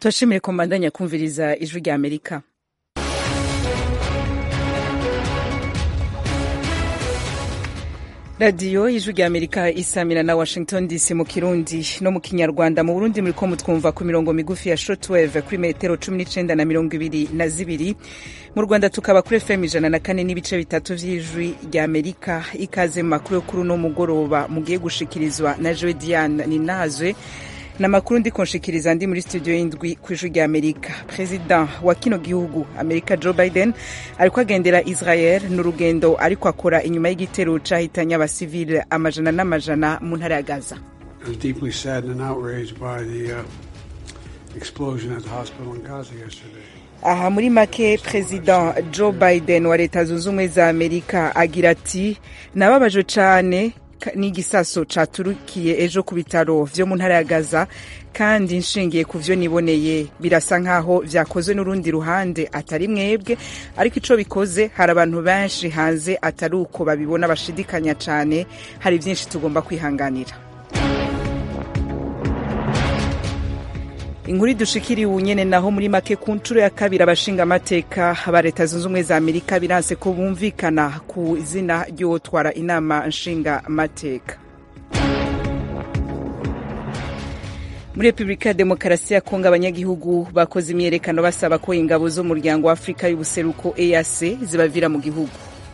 turashimire ko mbandanya kumviriza ijwi rya amerika radiyo ijwi rya amerika isamira na washington dc mu kirundi no mu kinyarwanda mu burundi muri ko mutwumva ku mirongo migufi ya shortwave kuri metero cumi n'icenda na mirongo ibiri na zibiri mu rwanda tukaba kuri fm ijana na kane n'ibice bitatu vy'ijwi rya amerika ikaze mu makuru yo kuri uno mugoroba mugiye gushikirizwa na joe diane ninazwe na makuru ndiko nshikiriza ndi muri studio y'indwi ku ijwi rya amerika perezida wa kino gihugu amerika joe biden ariko agendera israel n'urugendo ariko akora inyuma y'igitero cahitanye abasivile amajana n'amajana mu ntara ya gaza aha muri make perezida joe biden wa leta zunze ubumwe za amerika agira ati nababajwe cane n'igisaso caturukiye ejo ku bitaro vyo mu ntara ya gaza kandi nshingiye ku vyo niboneye birasa nkaho vyakozwe n'urundi ruhande atari mwebwe ariko ico bikoze hari abantu benshi hanze atari uko babibona bashidikanya cane hari vyinshi tugomba kwihanganira inkuru dushikiriye ubunyene naho muri make ku nshuro ya kabiri abashinga amateka ba leta zunze ubumwe za amerika biranse ko bumvikana ku izina ry'uwotwara inama nshinga amateka muri repubulika ya demokarasi ya kongo abanyagihugu bakoze imyerekano basaba ko ingabo z'umuryango wa afurika y'ubuseruko eac zibavira mu gihugu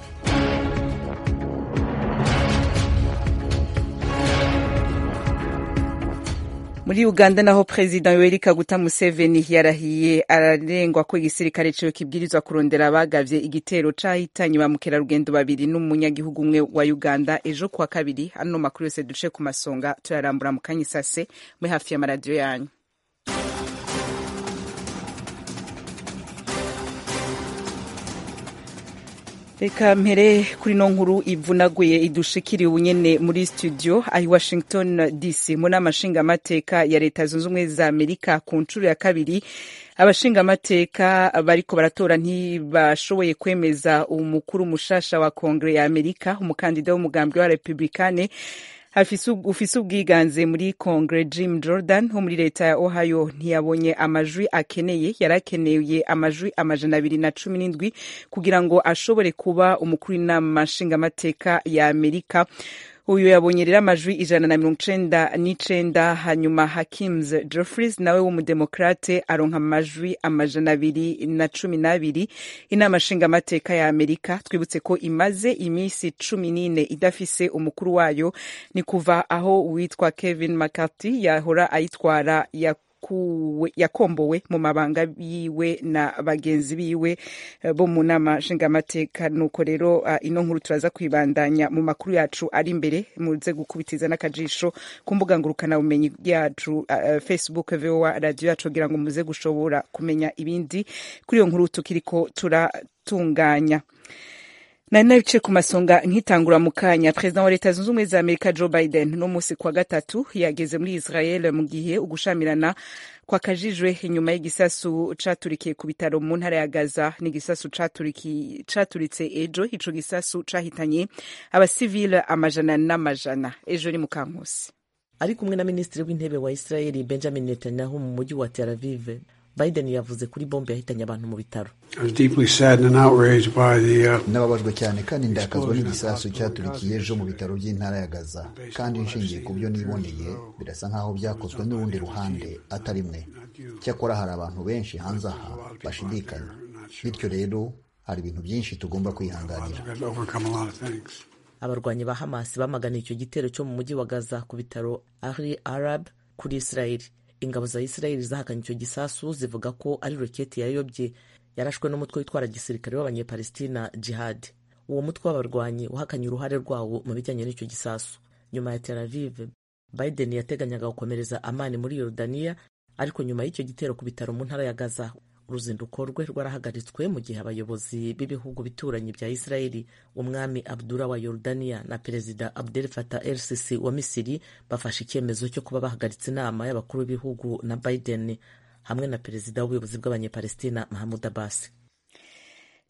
muri uganda naho perezida yoweri kaguta museveni yarahiye ararengwa ko igisirikare ciwe kibwirizwa kurondera abagavye igitero cahitanye ba mukerarugendo babiri n'umunyagihugu umwe wa uganda ejo kuwa kabiri ano makuru yose duce ku masonga turarambura mu kanya isase muri hafi y'amaradiyo yanyu reka mpere kuri no nkuru ivunaguye idushikiriye ubunyene muri studio ahi washington dc mu nama nshingamateka ya leta zunze ubumwe za amerika ku nshuro ya kabiri abashingamateka bariko baratora ntibashoboye kwemeza umukuru mushasha wa kongere ya amerika umukandida w'umugambi wa republikane ufise ubwiganze muri kongere jim jordan wo muri leta ya ohio ntiyabonye amajwi akeneye yari akeneye amajwi amajana abiri na cumi n'indwi kugira ngo ashobore kuba umukuru w'inama nshingamateka ya amerika uyu yabonye rero amajwi ijana na mirongo icenda n'icenda hanyuma hakims jeffries nawe w'umudemokrate aronka amajwi amajana abiri na cumi n'abiri inama nshingamateka ya amerika twibutse ko imaze iminsi cumi n'ine idafise umukuru wayo ni kuva aho uwitwa kevin mccarthy yahora ayitwara ya yakombowe mu mabanga yiwe na bagenzi biwe bo mu nama nshingamateka nuko rero uh, ino nkuru turaza kwibandanya mu makuru yacu ari imbere muze gukubitiza n'akajisho ku mbuga ngurukana bumenyi yacu uh, facebook voa radio yacu kugira ngo muze gushobora kumenya ibindi kuri iyo nkuru tukiriko turatunganya nari nabice ku masonga nkitangura mu kanya perezida wa leta zunze ubumwe za amerika joe biden no musi kwa gatatu yageze muri israel mu gihe ugushamirana kwakajijwe inyuma y'igisasu caturikiye ku bitaro mu ntara ya gaza n'igisasu caturitse ejo ico gisasu cahitanye abasivile amajana n'amajana ejo ni mu kankusi ari kumwe na minisitiri w'intebe wa israel benjamin netanyahu mu mujyi wa tel aviv biden yavuze kuri bombe yahitanye abantu mu bitaro nababajwe cyane kandi ndakazwa n'igisasu cyaturikiye ejo mu bitaro by'intara ya gaza kandi nshingiye ku byo niboneye birasa nk'aho byakozwe n'urundi ruhande atari mwe cyakora hari abantu benshi hanze aha bashidikanya bityo rero hari ibintu byinshi tugomba kwihanganira abarwanyi ba hamas bamaganiye icyo gitero cyo mu mujyi wa gaza ku bitaro ahli arab kuri israeli ingabo za isirayeli zahakanye icyo gisasu zivuga ko ari roketi yayobye yarashwe n'umutwe witwara gisirikare w'abanyepalestina jihad uwo mutwe w'abarwanyi wahakanye uruhare rwawo mu bijyanye n'icyo gisasu nyuma ya tel aviv biden yateganyaga gukomereza amani muri yorodaniya ariko nyuma y'icyo gitero ku bitaro mu ntara ya gaza uruzinduko rwe rwarahagaritswe mu gihe abayobozi b'ibihugu bituranyi bya isirayeli umwami abdura wa yorodaniya na perezida abdel fatah el sisi wa misiri bafashe icyemezo cyo kuba bahagaritse inama y'abakuru b'ibihugu na biden hamwe na perezida w'ubuyobozi bw'abanyepalestina mahamud abbas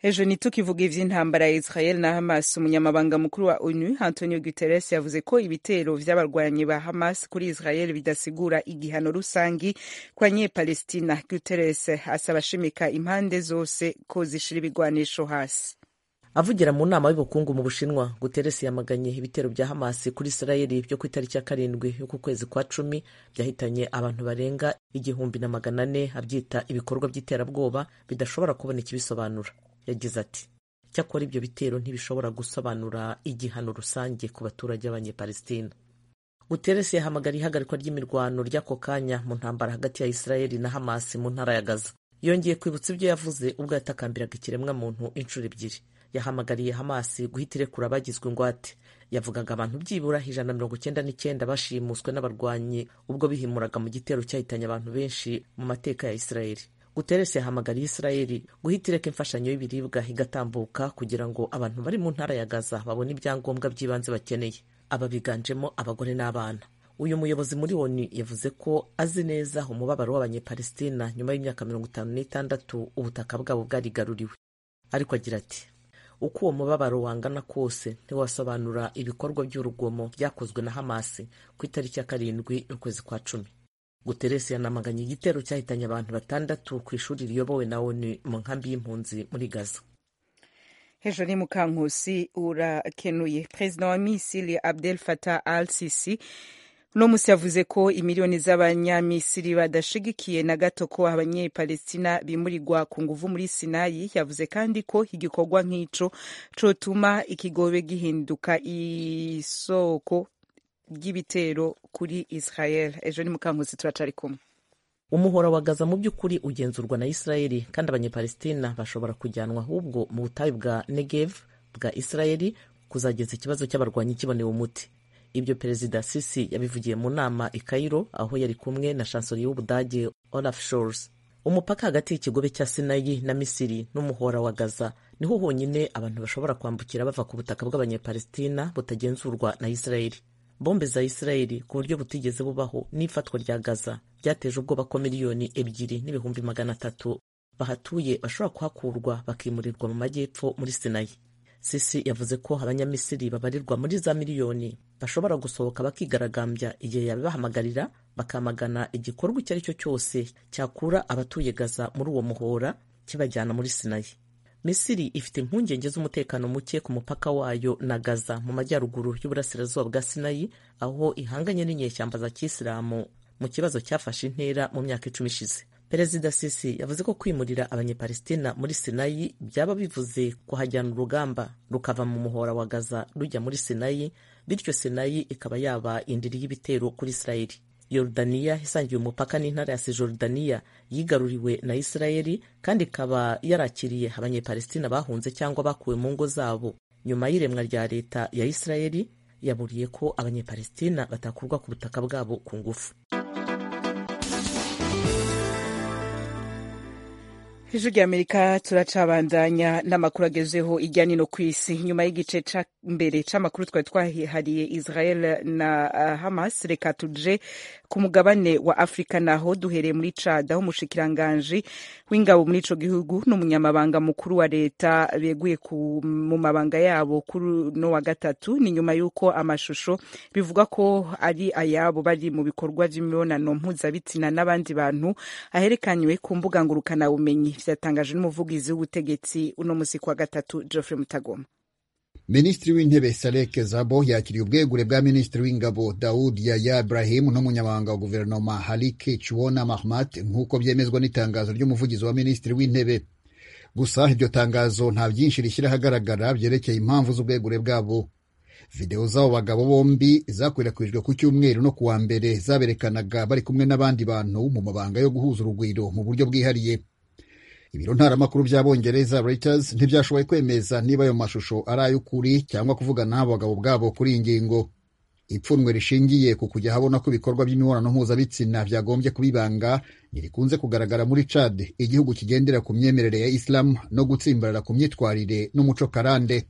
ejo ntitukivuga ivy'intambara ya israel na hamas umunyamabanga mukuru wa onu antonio guterres yavuze ko ibitero vy'abarwanyi ba hamas kuri israel bidasigura igihano rusangi ku banyepalestina guterres asaba ashimika impande zose ko zishira ibigwanisho hasi avugira mu nama y'ubukungu mu bushinwa guterres yamaganye ibitero bya hamasi kuri isirayeli byo ku itariki ya karindwi y'uku kwezi kwa cumi byahitanye abantu barenga igihumbi na magana ane abyita ibikorwa by'iterabwoba bidashobora kubona ikibisobanura yagize ati cyakora ibyo bitero ntibishobora gusobanura igihano rusange ku baturage b'abanyepalestina guterres yahamagariye ihagarikwa ry'imirwano ry'ako kanya mu ntambara hagati ya isirayeli na hamasi mu ntara ya gaza yongeye kwibutsa ibyo yavuze ubwo yatakambiraga ikiremwa muntu inshuro ebyiri yahamagariye hamasi guhita irekura abagizwe ingwate yavugaga abantu byibura ijana na mirongo icyenda n'icyenda bashimuswe n'abarwanyi ubwo bihimuraga mu gitero cyahitanye abantu benshi mu mateka ya isirayeli guterres yahamagariye isirayeli guhita ireka imfashanyo y'ibiribwa igatambuka kugira ngo abantu bari mu ntara ya gaza babone ibyangombwa by'ibanze bakeneye aba biganjemo abagore n'abana uyu muyobozi muri oni yavuze ko azi neza umubabaro w'abanyepalestina nyuma y'imyaka mirongo itanu n'itandatu ubutaka bwabo bwarigaruriwe ariko agira ati uko uwo mubabaro wangana kose ntiwasobanura ibikorwa by'urugomo byakozwe na hamasi ku itariki ya karindwi y'ukwezi kwa cumi guterres yanamaganye igitero cyahitanye abantu batandatu ku ishuri riyobowe na onu mu nkambi y'impunzi muri gaza hejuru ni mukankusi urakenuye perezida wa misiri abdel fatah al sisi uno musi yavuze ko imiliyoni z'abanyamisiri badashigikiye na gato ko abanyepalestina bimurirwa ku nguvu muri sinayi yavuze kandi ko igikorwa nk'ico cotuma ikigobe gihinduka isoko ry'ibitero kuri israel ejo ni mukankusi turacari kumwe umuhora wa gaza mu by'ukuri ugenzurwa na isirayeli kandi abanyepalestina bashobora kujyanwa ahubwo mu butayu bwa negev bwa isirayeli kuzageza ikibazo cy'abarwanyi kibonewe umuti ibyo perezida sisi yabivugiye mu nama i Cairo aho yari kumwe na chancelier w'ubudage Olaf Scholz umupaka hagati y'ikigobe cya sinayi na misiri n'umuhora wa gaza niho honyine abantu bashobora kwambukira bava ku butaka bw'abanyepalestina butagenzurwa na isirayeli bombe za isirayeli ku buryo butigeze bubaho n'ifatwa rya gaza byateje ubwoba ko miliyoni ebyiri n'ibihumbi magana atatu bahatuye bashobora kuhakurwa bakimurirwa mu majyepfo muri sinayi sisi yavuze ko abanyamisiri babarirwa muri za miliyoni bashobora gusohoka bakigaragambya igihe yabibahamagarira bakamagana igikorwa icyo ari cyo cyose cyakura abatuye gaza muri uwo muhora kibajyana muri sinayi misiri ifite impungenge z'umutekano muke ku mupaka wayo na gaza mu majyaruguru y'uburasirazuba bwa sinayi aho ihanganye n'inyeshyamba za kisilamu mu kibazo cyafashe intera mu myaka icumi ishize perezida sisi yavuze ko kwimurira abanyepalestina muri sinayi byaba bivuze kuhajyana urugamba rukava mu muhora wa gaza rujya muri sinayi bityo sinayi ikaba yaba indiri y'ibitero kuri isirayeli yorudaniya isangiye umupaka n'intara ya sijorudaniya yigaruriwe na isirayeli kandi ikaba yarakiriye abanyepalestina bahunze cyangwa bakuwe mu ngo zabo nyuma y'iremwa rya leta ya isirayeli yaburiye ko abanyepalestina batakurwa ku butaka bwabo ku ngufu ijwi ry'amerika turacabandanya n'amakuru agezeho ijya nino ku isi nyuma y'igice ca mbere c'amakuru twari twahariye israel na uh, hamas reka tuje ku mugabane wa afurika naho duhereye muri cad aho umushikiranganji w'ingabo muri ico gihugu n'umunyamabanga mukuru wa leta beguye mu mabanga yabo kuri no wa gatatu ni nyuma y'uko amashusho bivuga ko ari ayabo bari mu bikorwa vy'imibonano mpuzabitsina n'abandi bantu aherekanywe ku mbuga ngurukanabumenyi vyatangajwe n'umuvugizi w'ubutegetsi uno musi kwa gatatu Geoffrey Mutagoma minisitiri w'intebe Saleh Zabo yakiriye ubwegure bwa minisitiri w'ingabo Daud Yaya Ibrahim n'umunyamabanga wa guverinoma Halike Chiwona Mahmat nk'uko byemezwa n'itangazo ry'umuvugizi wa minisitiri w'intebe gusa iryo tangazo nta byinshi rishyira ahagaragara byerekeye impamvu z'ubwegure bwabo videwo z'abo bagabo bombi zakwirakwijwe ku cyumweru no ku wa mbere zaberekanaga bari kumwe n'abandi bantu mu mabanga yo guhuza urugwiro mu buryo bwihariye ibiro ntaramakuru by'abongereza Reuters ntibyashoboye kwemeza niba ayo mashusho ari ay'ukuri cyangwa kuvugana n'abo bagabo bwabo kuri iyi ngingo ipfunwe rishingiye ku kujya habona ko ibikorwa by'imibonano mpuzabitsina byagombye kubibanga ntirikunze kugaragara muri Chad igihugu kigendera ku myemerere ya Islam no gutsimbarara ku myitwarire n'umuco karande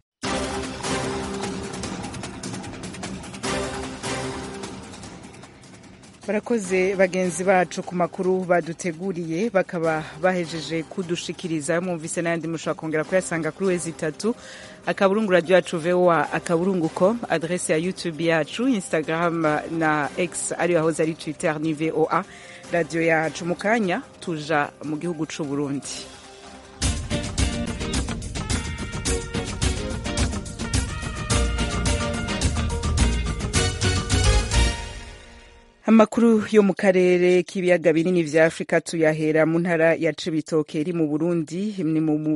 barakoze bagenzi bacu ku makuru baduteguriye bakaba bahejeje kudushikiriza mwumvise n'ayandi mushobora kongera kuyasanga kuri wezi itatu akaburungu radio yacu voa akaburungu com adrese ya youtube yacu instagram na x ariyo yahoze ari twitter ni voa radio yacu mu kanya tuja mu gihugu c'u burundi amakuru yo mu karere k'ibiyaga binini vya afurika tuyahera mu ntara ya cibitoke iri mu burundi ni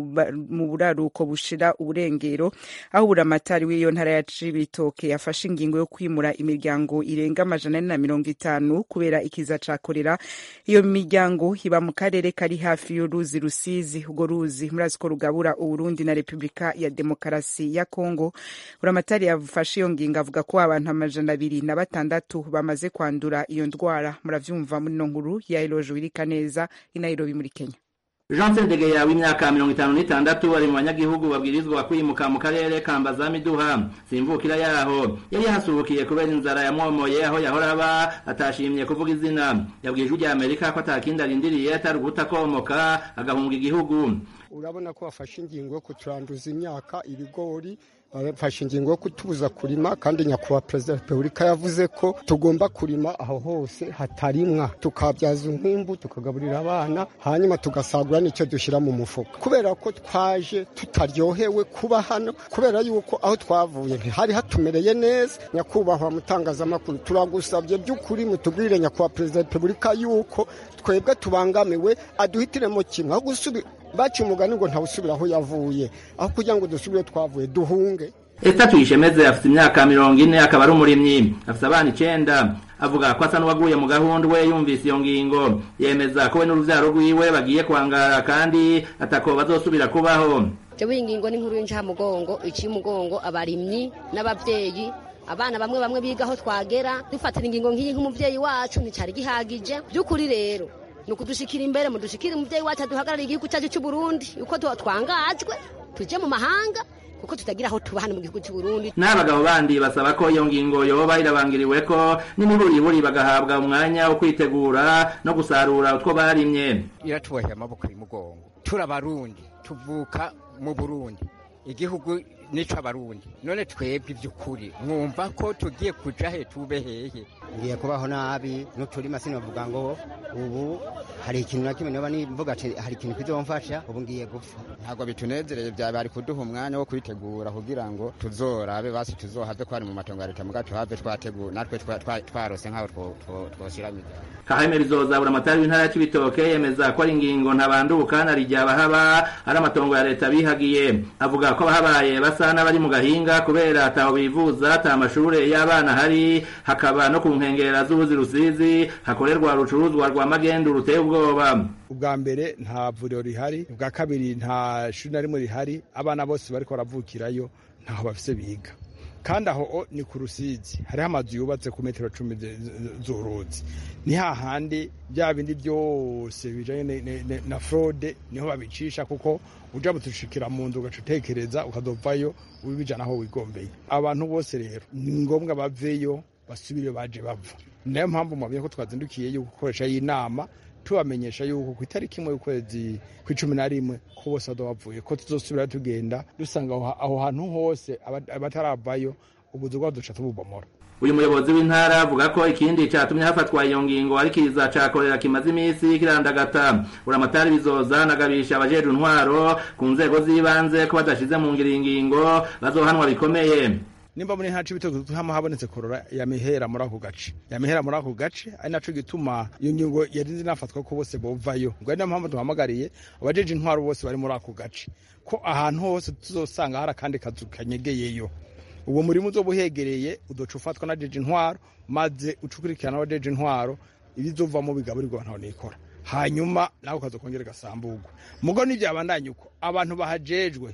mu buraruko bushira uburengero aho buramatari w'iyo ntara ya cibitoke yafashe ingingo yo kwimura imiryango irenga amajana ane na mirongo itanu kubera ikiza ca korera iyo miryango iba mu karere kari hafi y'uruzi rusizi urwo ruzi murazi ko rugabura uburundi na repubulika ya demokarasi ya kongo buramatari yafashe iyo ngingo avuga ko abantu amajana abiri na batandatu bamaze kwandura iyo ndwara muravyumva muri no nkuru ya Eloge Wirika neza i Nairobi muri Kenya Jean Sendegeya w'imyaka mirongo itanu n'itandatu ari mu banyagihugu babwirizwa kwimuka mu karere ka Mbazamiduha simvukira yaho yari yahasubukiye kubera inzara yamwomoye aho yahora aba atashimye kuvuga izina yabwiye ijwi rya Amerika ko atakindi arindiriye atari uguta komoka agahunga igihugu urabona ko bafashe ingingo yo kuturanduza imyaka ibigori bafashe ingingo yo kutubuza kurima kandi nyakubahwa perezida wa repubulika yavuze ko tugomba kurima aho hose hatarimwa tukabyaza umwimbu tukagaburira abana hanyuma tugasagura n'icyo dushyira mu mufuka kubera ko twaje tutaryohewe kuba hano kubera yuko aho twavuye ntihari hatumereye neza nyakubahwa mutangazamakuru turagusabye by'ukuri mutubwire nyakubahwa perezida wa repubulika yuko twebwe tubangamiwe aduhitiremo kimwe aho gusubira baca umugani ngo ntawusubira aho yavuye aho kugira ngo dusubire twavuye duhunge Esther Tuyishemeze afite imyaka mirongo ine akaba ari umurimyi afite abana icenda avuga ko asa n'uwaguye mu gahunda we yumvise iyo ngingo yemeza ko we n'uruvyaro rwiwe bagiye kwangara kandi atako bazosubira kubaho jewe iyi ngingo ni nkuru y'incamugongo iciye umugongo abarimyi n'abavyeyi abana bamwe bamwe biga aho twagera dufatira ingingo nk'iyi nk'umuvyeyi wacu nticari gihagije by'ukuri rero ni ukudushikira imbere mudushikire umuvyeyi wacu aduhagarariye igihugu cyacu cy'u Burundi uko twangajwe tuje mu mahanga kuko tutagira aho tuba hano mu gihugu cy'u Burundi n'abagabo bandi basaba ko iyo ngingo yoba irabangiriwe ko n'imiburiburi bagahabwa umwanya wo kwitegura no gusarura utwo barimye iratuboheye amaboko y'umugongo turabarundi tuvuka mu Burundi igihugu nico abarundi none twebwe ivy'ukuri mwumva ko tugiye kuja he tube hehe ngiye kubaho nabi n'uturima sinovuga ngo ubu hari ikintu na kimwe noba nimvuga ati hari ikintu kizomfasha ubu ngiye gupfa ntabwo bitunezereye bya bari kuduha umwanya wo kwitegura kugira ngo tuzorabe basi tuzohave ko ari mu matongo ya leta muga tuhave twategura natwe twarose nk'aho twoshiramije kaheme rizoza buramatari w'intara ya cibitoke yemeza ko ari ingingo ntabanduka na rijya abahaba ari amatongo ya leta bihagiye avuga ko abahabaye basa n'abari mu gahinga kubera ataho bivuza ata amashure y'abana hari hakaba no ku nkengera z'uruzi rusizi hakorerwa rucuruzwa rwa magendu ruteye ubwoba ubwa mbere nta vuriro rihari ubwa kabiri nta shuri na rimwe rihari abana bose bariko baravukirayo ntaho bafise biga kandi aho ni ku rusizi hariho amazu yubatse ku metero cumi z'uruzi ni hahandi bya bindi byose bijanye na fraude niho babicisha kuko uja butushikira mu nzu ugaca utekereza ukazovayo ubijana aho wigombeye abantu bose rero ni ngombwa baveyo basubire baje bava niyo mpamvu mwabwiye ko twazindukiye yuko gukoresha y'inama tubamenyesha yuko ku itariki imwe y'ukwezi kw'icumi na rimwe ko bose bazoba bavuye ko tuzosubira tugenda dusanga aho hantu hose abataravayo ubuzu bwabo duca tububomora uyu muyobozi w'intara avuga ko ikindi cyatumye hafatwa iyo ngingo ari kiza ca korera kimaze iminsi kirandagata uramatari bizoza nagabisha abajeje intwaro ku nzego z'ibanze ko badashize mu ngiro ingingo bazohanwa bikomeye nimba muri ntacu ibitego hama habonetse korora yamihera muri ako gace yamihera muri ako gace ari naco gituma iyo ngingo yari zinafatwa ko bose bovayo ngo ari mpamvu duhamagariye abajeje intwaro bose bari muri ako gace ko ahantu hose tuzosanga hari akandi kazu kanyegeyeyo uwo murimo uzoba uhegereye udoca ufatwa na jeje intwaro maze ucukurikirana abajeje intwaro ibizovamo bigaburirwa ntaho nikora hanyuma nawe ukaza kongera ugasambugwa mugo n'ivyabandanye uko abantu bahajejwe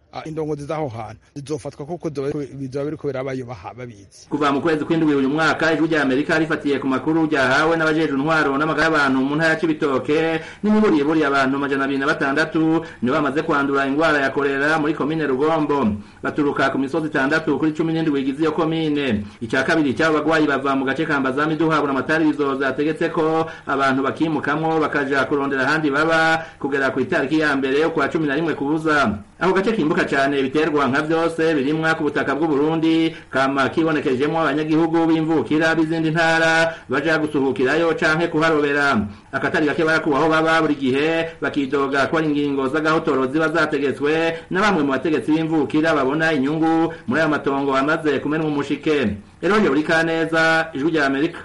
indongozi z'aho hantu zizofatwa kuko bizoba biriko birabayo babizi kuva mu kwezi kw'indwi uyu mwaka ijwi rya amerika rifatiye ku makuru ryahawe n'abajejwe intwaro n'amagara y'abantu mu ntara ya cibitoke n'imiburiye buriye abantu amajana abiri na batandatu nibo bamaze kwandura ingwara ya korera muri komine rugombo baturuka ku misozi itandatu kuri cumi n'indwi igize iyo komine ica kabiri cy'abo bagwayi bava mu gace ka mbazami duhabura amatarizo zategetse ko abantu bakimukamwo bakaja kurondera ahandi baba kugera ku itariki ya mbere yo kwa cumi na rimwe kubuza ako gace kimbuka cyane biterwa nka vyose birimwa ku butaka bw'uburundi kama kibonekejemwo abanyagihugu b'imvukira b'izindi ntara baja gusuhukirayo canke kuharobera akatari gake barakubaho baba buri gihe bakidoga ko ari ingingo z'agahotoro ziba zategetswe na bamwe mu bategetsi b'imvukira babona inyungu muri ayo matongo amaze kumenwa umushike eroje buri kaneza ijwi rya amerika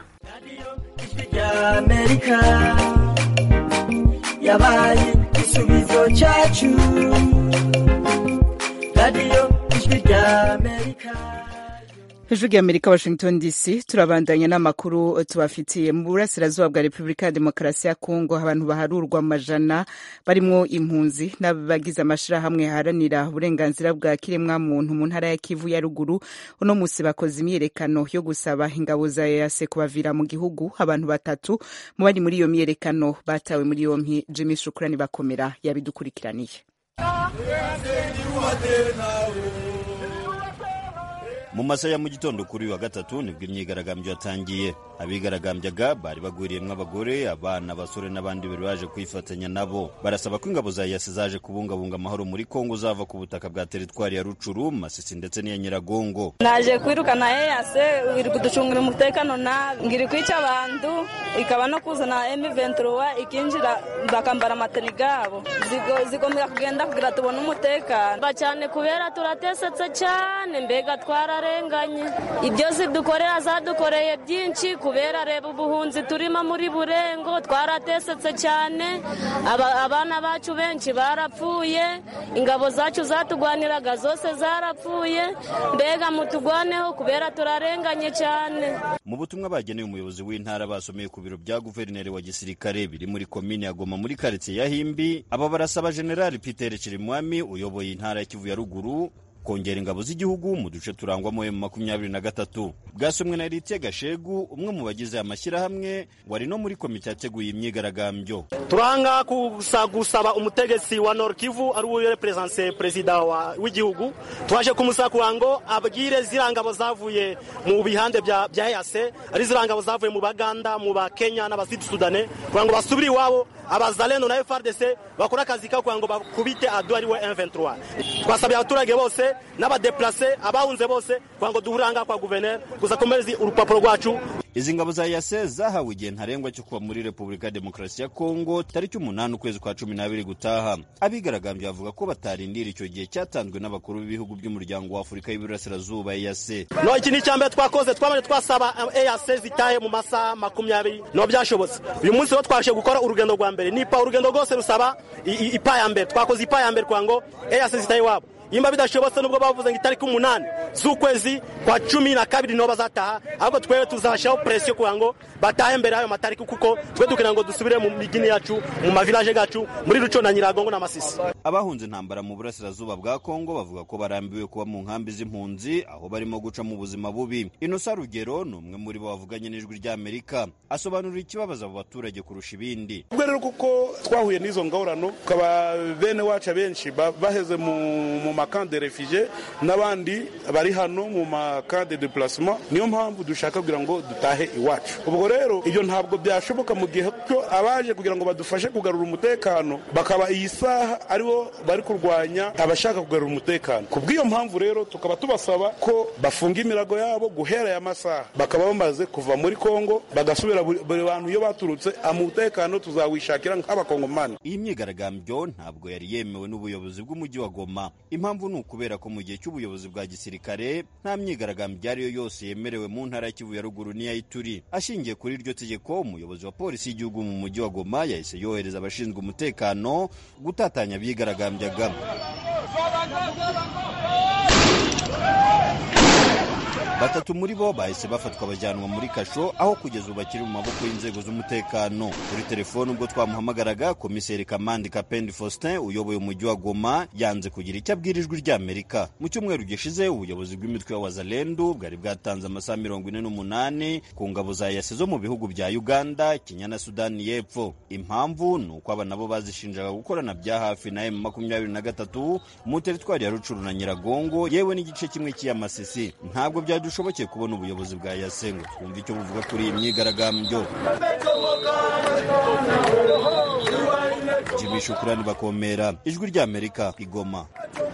amerika yabaye igisubizo cyacu radiyo ijwi rya amerika ijwi rya amerika washington dc turabandanya n'amakuru tubafitiye mu burasirazuba bwa repubulika ya demokarasi ya kongo abantu baharurwa amajana barimwo impunzi n'abagize amashirahamwe haranira uburenganzira bwa kiremwa muntu mu ntara ya kivu ya ruguru uno musi bakoze imyiyerekano yo gusaba ingabo za ease kubavira mu gihugu abantu batatu mu bari muri iyo myiyerekano batawe muri yompi jimmy shukurani bakomera yabidukurikiraniye mu masaha ya mu gitondo kuri uyu wa gatatu nibwo imyigaragambyo yatangiye abigaragambyaga bari bagwiriyemwo abagore abana abasore n'abandi bari baje kwifatanya nabo barasaba ko ingabo za yasi zaje kubungabunga amahoro muri kongo zava ku butaka bwa teritwari ya rucuru masisi ndetse n'iya nyiragongo naje kwirukana eyase iri kuducungira umutekano nabi ngiri kwica abantu ikaba no kuzana emi ventura ikinjira bakambara amateni gabo zigomba kugenda kugira tubone umutekano cyane kubera turatesetse cyane mbega twararenganye ibyo zidukorera zadukoreye byinshi kubera reba ubuhunzi turimo muri burengo twaratesetse cyane abana bacu benshi barapfuye ingabo zacu zatugwaniraga zose zarapfuye mbega mutugwaneho kubera turarenganye cyane mu butumwa bageneye umuyobozi w'intara basomeye ku biro bya guverineri wa gisirikare biri muri komine ya goma muri karitsiye ya himbi aba barasaba generali peter chirimwami uyoboye intara ya kivu ya ruguru kongera ingabo z'igihugu mu duce turangwamo emu makumyabiri na gatatu bwasomwe na Eritie Gashegu umwe mu bagize aya mashyirahamwe wari no muri komite yateguye imyigaragambyo turanga kusa gusaba umutegetsi wa Nord Kivu ari we represence perezida w'igihugu twaje kumusaba kugira ngo abwire ziriya ngabo zavuye mu bihande bya bya EAC ari ziriya ngabo zavuye mu Baganda mu ba Kenya n'abasud Sudane kugira ngo basubire iwabo abazalendo na FRDC bakora akazi kabo kugira ngo bakubite adu ari we M23 twasabye abaturage bose n'abadeplase abahunze bose kugira ngo duhuranga kwa guverineri gusa komerezi urupapuro rwacu izi ngabo za yase zahawe igihe ntarengwa cyo kuba muri repubulika ya demokarasi ya kongo tariki umunani ukwezi kwa cumi n'abiri gutaha abigaragambye bavuga ko batarindira icyo gihe cyatanzwe n'abakuru b'ibihugu by'umuryango wa afurika y'iburasirazuba eyase no iki ni icyambere twakoze twamaze twasaba eyase zitahe mu masaha makumyabiri no byashobotse uyu munsi rero twashe gukora urugendo rwa mbere nipa urugendo rwose rusaba ipa ya mbere twakoze ipa ya mbere kugira ngo eyase zitahe iwabo imba bidashobotse nubwo bavuze ngo itariki umunani z'ukwezi kwa cumi na kabiri niho bazataha ahubwo twebwe tuzashyiraho presiyo kugira ngo batahe mbere y'ayo matariki kuko twe dukenera ngo dusubire mu migini yacu mu mavilaje gacu muri ruco na nyiragongo na masisi abahunze intambara mu burasirazuba bwa kongo bavuga ko barambiwe kuba mu nkambi z'impunzi aho barimo guca mu buzima bubi inosa rugero ni umwe muri bo bavuganye n'ijwi ry'amerika asobanurira ikibabaza abo baturage kurusha ibindi ubwo rero kuko twahuye n'izo ngorano tukaba bene wacu abenshi baheze mu makambi de refugee n'abandi bari hano mu makade de placement niyo mpamvu dushaka kugira ngo dutahe iwacu ubwo rero ibyo ntabwo byashoboka mu gihe cyo abaje kugira ngo badufashe kugarura umutekano bakaba iyi saha aribo bari kurwanya abashaka kugarura umutekano ku bw'iyo mpamvu rero tukaba tubasaba ko bafunga imirago yabo guhera aya masaha bakaba bamaze kuva muri kongo bagasubira buri bantu iyo baturutse umutekano tuzawishakira nk'abakongomani iyi myigaragambyo ntabwo yari yemewe n'ubuyobozi bw'umujyi wa goma impamvu ni ukubera ko mu gihe cy'ubuyobozi bwa gisirikare nta myigaragambyo iyo ari yo yose yemerewe mu ntara ya kivu ya ruguru n'iya ituri ashingiye kuri iryo tegeko umuyobozi wa polisi y'igihugu mu mujyi wa goma yahise yohereza abashinzwe umutekano gutatanya abigaragambyaga batatu muri bo bahise bafatwa bajyanwa muri kasho aho kugeza ubu bakiri mu maboko y'inzego z'umutekano kuri telefone ubwo twamuhamagaraga komiseri kamandi kapendi faustin uyoboye umujyi wa goma yanze kugira icyo abwira ijwi ry'amerika mu cyumweru gishize ubuyobozi bw'imitwe ya wazalendu bwari bwatanze amasaha mirongo ine n'umunani ku ngabo za yase zo mu bihugu bya uganda kenya na sudani y'epfo impamvu ni uko aba nabo bazishinjaga gukorana bya hafi na emu makumyabiri na gatatu mu teritwari ya rucuru na nyiragongo yewe n'igice kimwe cy'iy'amasisi ntabwo byadushobokeye kubona ubuyobozi bwa yase ngo twumve icyo buvuga kuri iyi myigaragambyo jimmy shukurani bakomera ijwi ry'amerika igoma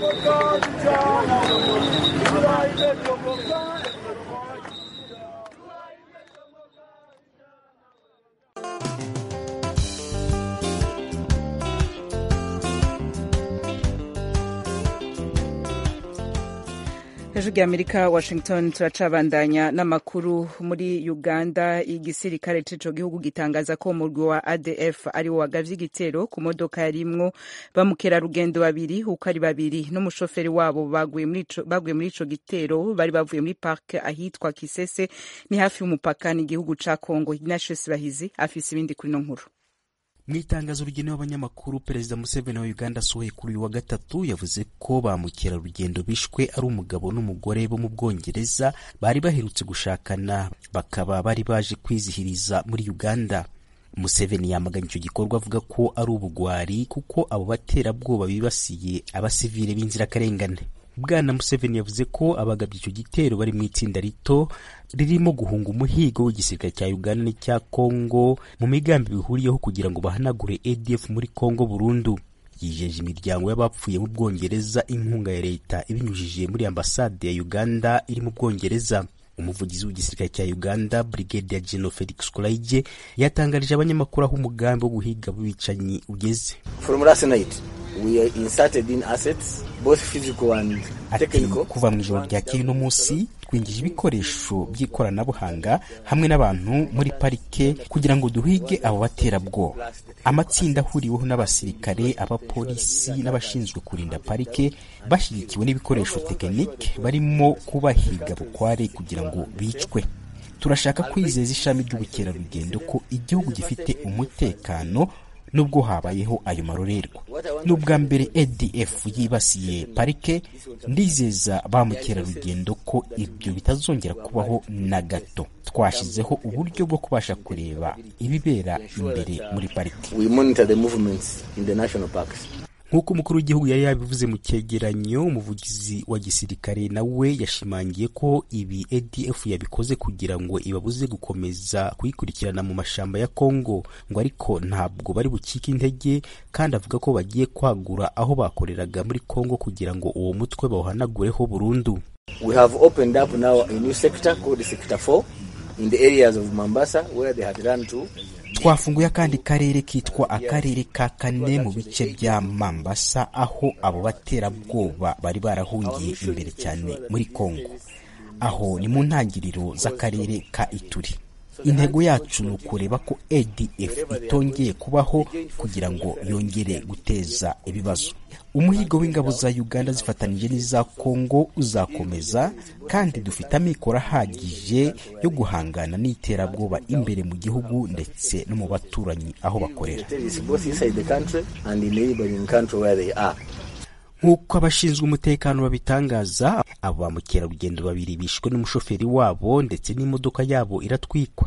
hejuru y'amerika washington turacabandanya n'amakuru muri uganda igisirikare c'ico gihugu gitangaza ko umurwi wa adf ari wo wagavye igitero ku modoka yarimwo bamukerarugendo babiri uko ari babiri n'umushoferi wabo baguye muri ico gitero bari bavuye muri park ahitwa kisese ni hafi y'umupaka n'igihugu ca congo ignatius bahizi afise ibindi kuri no nkuru mu itangazo rigenewe abanyamakuru perezida museveni wa uganda asohoye kuri uyu wa gatatu yavuze ko ba mukerarugendo bishwe ari umugabo n'umugore bo mu bwongereza bari baherutse gushakana bakaba bari baje kwizihiriza muri uganda museveni yamaganye icyo gikorwa avuga ko ari ubugwari kuko abo baterabwoba bibasiye abasivile b'inzirakarengane bwana museveni yavuze ko abagabye icyo gitero bari mu itsinda rito ririmo guhunga umuhigo w'igisirikare cya uganda n'icya congo mu migambi bihuriyeho kugira ngo bahanagure adf muri congo burundu yijeje imiryango y'abapfuye mu bwongereza inkunga ya leta ibinyujije muri ambasade ya uganda iri mu bwongereza umuvugizi w'igisirikare cya uganda brigadier general felix kulaije yatangarije abanyamakuru aho umugambi wo guhiga abicanyi ugeze from last night we are inserted in assets both physical and ati technical kuva mu ijoro ryakeye uno munsi twinjije ibikoresho by'ikoranabuhanga hamwe n'abantu muri parike kugira ngo duhige abo baterabwoba amatsinda ahuriweho n'abasirikare abapolisi n'abashinzwe kurinda parike bashyigikiwe n'ibikoresho tekinike barimo kubahiga bukware kugira ngo bicwe turashaka kwizeza ishami ry'ubukerarugendo ko igihugu gifite umutekano nubwo habayeho ayo marorerwa ni ubwa mbere adf yibasiye parike ndizeza ba mukerarugendo ko ibyo bitazongera kubaho na gato twashyizeho uburyo bwo kubasha kureba ibibera imbere muri parike we monitor the movements in the national parks nk'uko umukuru w'igihugu yari yabivuze mu cyegeranyo umuvugizi wa gisirikare nawe yashimangiye ko ibi adf yabikoze kugira ngo ibabuze gukomeza kuyikurikirana mu mashamba ya congo ngo ariko ntabwo bari bucike intege kandi avuga ko bagiye kwagura aho bakoreraga muri congo kugira ngo uwo mutwe bawuhanagureho burundu we have opened up now a new sector called sector 4 in the areas of Mombasa where they had run to twafunguye akandi karere kitwa akarere ka kane mu bice bya mambasa aho abo baterabwoba bari barahungiye imbere cyane muri kongo aho ni mu ntangiriro z'akarere ka ituri intego yacu ni ukureba ko adf itongeye kubaho kugira ngo yongere guteza ibibazo umuhigo w'ingabo za uganda zifatanyije n'iza kongo uzakomeza kandi dufite amikoro ahagije yo guhangana n'iterabwoba imbere mu gihugu ndetse no mu baturanyi aho bakorera terrorists both inside the country and in the neighboring country where they are nk'uko abashinzwe umutekano babitangaza abo ba mukerarugendo babiri bishwe n'umushoferi wabo ndetse n'imodoka yabo iratwikwa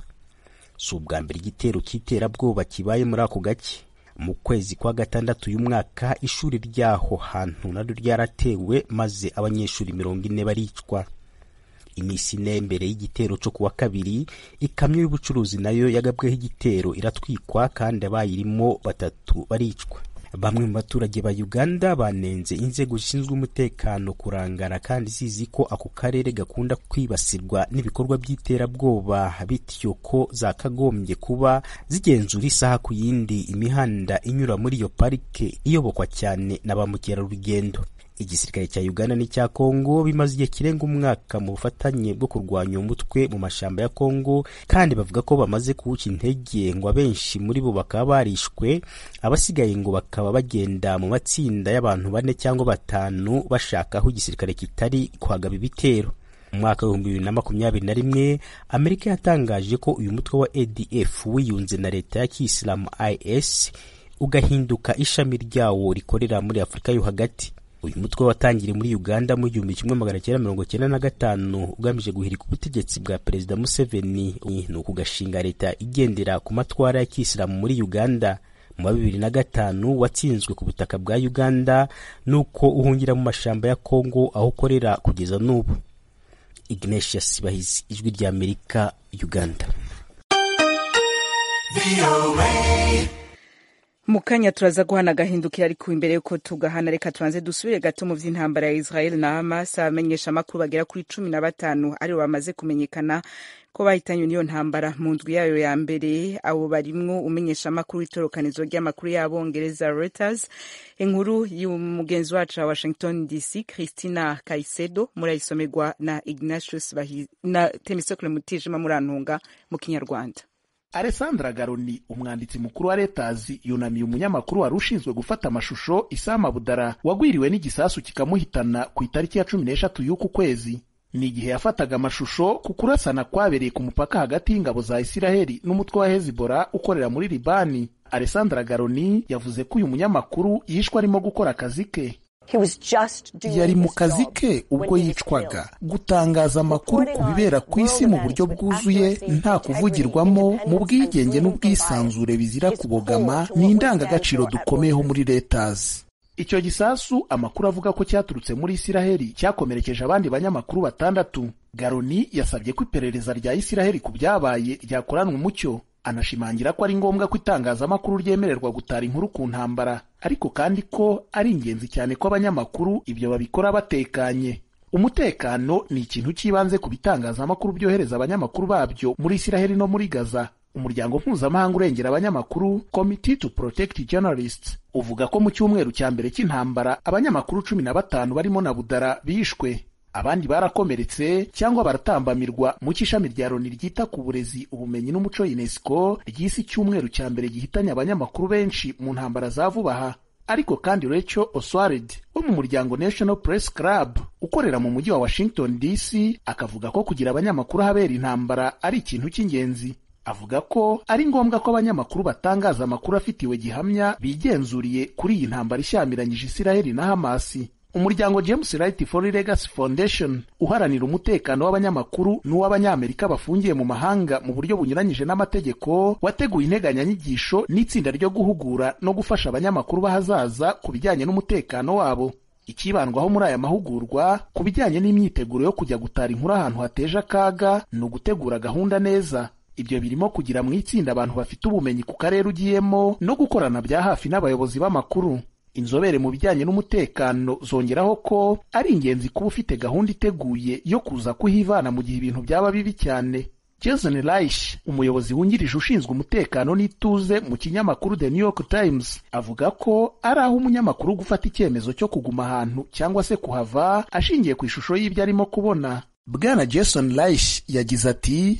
si ubwa mbere igitero cy'iterabwoba kibaye muri ako gace mu kwezi kwa gatandatu uyu mwaka ishuri ry'aho hantu naryo ryaratewe maze abanyeshuri mirongo ine baricwa iminsi ine mbere y'igitero cyo kuwa kabiri ikamyo y'ubucuruzi nayo yagabweho igitero iratwikwa kandi abayirimo batatu baricwa bamwe mu baturage ba uganda banenze inzego zishinzwe umutekano kurangara kandi zizi ko ako karere gakunda kwibasirwa n'ibikorwa by'iterabwoba bityo ko zakagombye kuba zigenzura isaha ku yindi imihanda inyura muri iyo parike iyobokwa cyane na ba mukerarugendo igisirikare cya uganda n'icya kongo bimaze igihe kirenga umwaka mu bufatanye bwo kurwanya uwo mutwe mu mashamba ya kongo kandi bavuga ko bamaze kuwuca intege ngo abenshi muri bo bakaba barishwe abasigaye ngo bakaba bagenda mu matsinda y'abantu bane cyangwa batanu bashaka aho igisirikare kitari kuhagaba ibitero mu mwaka w'ibihumbi bibiri na makumyabiri na rimwe amerika yatangaje ko uyu mutwe wa adf wiyunze na leta ya kiyisilamu is ugahinduka ishami ryawo rikorera muri afurika yo hagati uyu mutwe watangiriye muri uganda mu gihumbi kimwe magana cyenda mirongo cyenda na gatanu ugamije guhirika ubutegetsi bwa perezida museveni ni ukugashinga leta igendera ku matwara ya kiyisilamu muri uganda mu wa bibiri na gatanu watsinzwe ku butaka bwa uganda nuko uhungira mu mashamba ya kongo aho ukorera kugeza n'ubu ignatius bahizi ijwi rya amerika uganda mu kanya turaza guhana agahindukira ariko imbere yuko tugahana reka tubanze dusubire gato mu vy'intambara ya israel na hamas abamenyesha amakuru bagera kuri cumi na batanu aribo bamaze kumenyekana ko bahitanywe n'iyo ntambara mu ndwi yayo ya mbere abo barimwo umenyesha amakuru w'itorokanizo ry'amakuru y'abongereza reuters inkuru y'umugenzi wacu wa washington dc christina kaisedo murayisomerwa na ignatius na temisokle mutijima murantunga mu kinyarwanda alessandra garoni umwanditsi mukuru wa letazi yunamiye umunyamakuru wari ushinzwe gufata amashusho isama budara wagwiriwe n'igisasu kikamuhitana ku itariki ya cumi n'eshatu y'uku kwezi ni igihe yafataga amashusho ku kurasana kwabereye ku mupaka hagati y'ingabo za isiraheli n'umutwe wa hezibora ukorera muri libani alessandra garoni yavuze ko uyu munyamakuru yishwe arimo gukora akazi ke yari mu kazi ke ubwo yicwaga gutangaza amakuru ku bibera ku isi mu buryo bwuzuye nta kuvugirwamo mu bwigenge n'ubwisanzure bizira kubogama ni indangagaciro dukomeyeho muri letazi icyo gisasu amakuru avuga ko cyaturutse muri isiraheli cyakomerekeje abandi banyamakuru batandatu garoni yasabye ko iperereza rya isiraheli ku byabaye ryakoranwa umucyo anashimangira ko ari ngombwa ko itangazamakuru ryemererwa gutara inkuru ku ntambara ariko kandi ko ari ingenzi cyane ko abanyamakuru ibyo babikora batekanye umutekano ni ikintu cy'ibanze ku bitangazamakuru byohereza abanyamakuru babyo muri isiraheli no muri gaza umuryango mpuzamahanga urengera abanyamakuru committee to protect journalists uvuga ko mu cyumweru cya mbere cy'intambara abanyamakuru cumi na batanu barimo na budara bishwe abandi barakomeretse cyangwa baratambamirwa mu cy'ishami rya loni ryita ku burezi ubumenyi n'umuco unesco ry'isi icyumweru cya mbere gihitanye abanyamakuru benshi mu ntambara za vuba aha ariko kandi Rachel Oswald wo mu muryango National Press Club ukorera mu mujyi wa Washington DC akavuga ko kugira abanyamakuru ahabera intambara ari ikintu cy'ingenzi avuga ko ari ngombwa ko abanyamakuru batangaza amakuru afitiwe gihamya bigenzuriye kuri iyi ntambara ishyamiranyije Isiraheli na Hamasi umuryango James Right for Legacy Foundation uharanira umutekano w'abanyamakuru n'uw'abanyamerika bafungiye mu mahanga mu buryo bunyuranyije n'amategeko wateguye integanyanyigisho n'itsinda ryo guhugura no gufasha abanyamakuru b'ahazaza ku bijyanye n'umutekano wabo ikibandwaho muri aya mahugurwa ku bijyanye n'imyiteguro yo kujya gutara inkuru ahantu hateje akaga ni ugutegura gahunda neza ibyo birimo kugira mu itsinda abantu bafite ubumenyi ku karere ugiyemo no gukorana bya hafi n'abayobozi b'amakuru inzobere mu bijyanye n'umutekano zongeraho ko ari ingenzi kuba ufite gahunda iteguye yo kuza kuhivana mu gihe ibintu byaba bibi cyane jason reich umuyobozi wungirije ushinzwe umutekano n'ituze mu kinyamakuru the new york times avuga ko ari aho umunyamakuru gufata icyemezo cyo kuguma ahantu cyangwa se kuhava ashingiye ku ishusho y'ibyo arimo kubona bwana jason reich yagize ati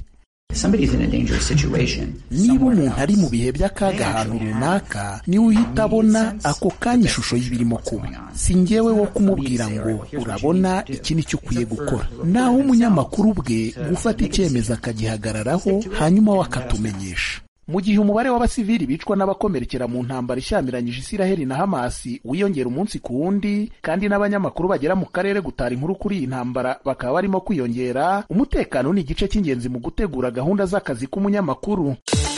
niba umuntu ari mu bihe by'akaga ahantu runaka niwe uhita abona ako kanya ishusho y'ibirimo kuba si ngewe wo kumubwira ngo urabona iki ni cyo ukwiye gukora naho umunyamakuru bwe gufata icyemezo akagihagararaho hanyuma we akatumenyesha mu gihe umubare w'abasivili bicwa n'abakomerekera mu ntambara ishyamiranyije isiraheli na hamasi wiyongera umunsi ku wundi kandi n'abanyamakuru bagera mu karere gutara inkuru kuri iyi ntambara bakaba barimo kwiyongera umutekano ni igice cy'ingenzi mu gutegura gahunda z'akazi k'umunyamakuru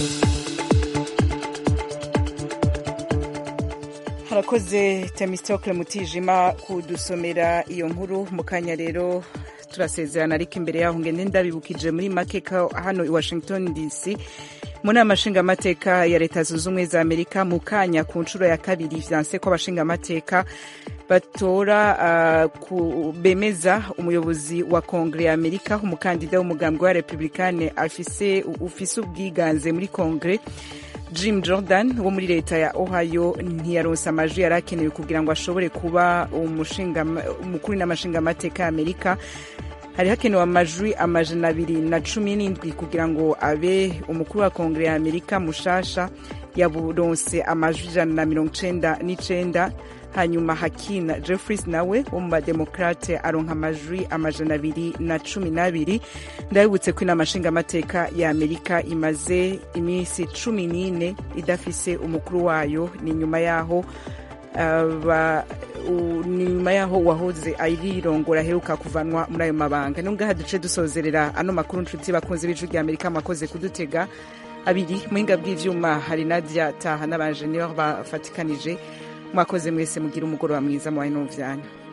harakoze temistokle mutijima kudusomera iyo nkuru mu kanya rero turasezerana ariko imbere yaho ngende ndabibukije muri make ko hano i washington dc mu nama nshingamateka ya leta zunze ubumwe za amerika mu kanya ku nshuro ya kabiri vyanse ko abashingamateka batora uh, bemeza umuyobozi wa kongere ya amerika umukandida w'umugambwe wa republikane afise ufise ubwiganze muri kongere jim jordan wo muri leta ya ohio ntiyaronse amajwi yari akenewe kugira ngo ashobore kuba umukuru n'amashingamateka ya amerika hari hakenewe amajwi amajana abiri na cumi n'indwi kugira ngo abe umukuru wa kongere ya amerika mushasha yaburonse amajwi ijana na mirongo icenda n'icenda hanyuma hakina jeffries nawe wo mu bademokrate aronka amajwi amajana abiri na cumi n'abiri ndabibutse ko inama nshingamateka ya amerika imaze iminsi cumi n'ine idafise umukuru wayo ni nyuma yaho ni nyuma yaho uwahoze ayirongora aheruka kuvanwa muri ayo mabanga ni ngaha duce dusozerera ano makuru nshuti bakunze b'ijwi rya amerika mwakoze kudutega abiri muhinga bw'ivyuma hari nadia taha n'abanjeniyeri bafatikanije mwakoze mwese mugira umugoroba mwiza mubaye n'uvyanya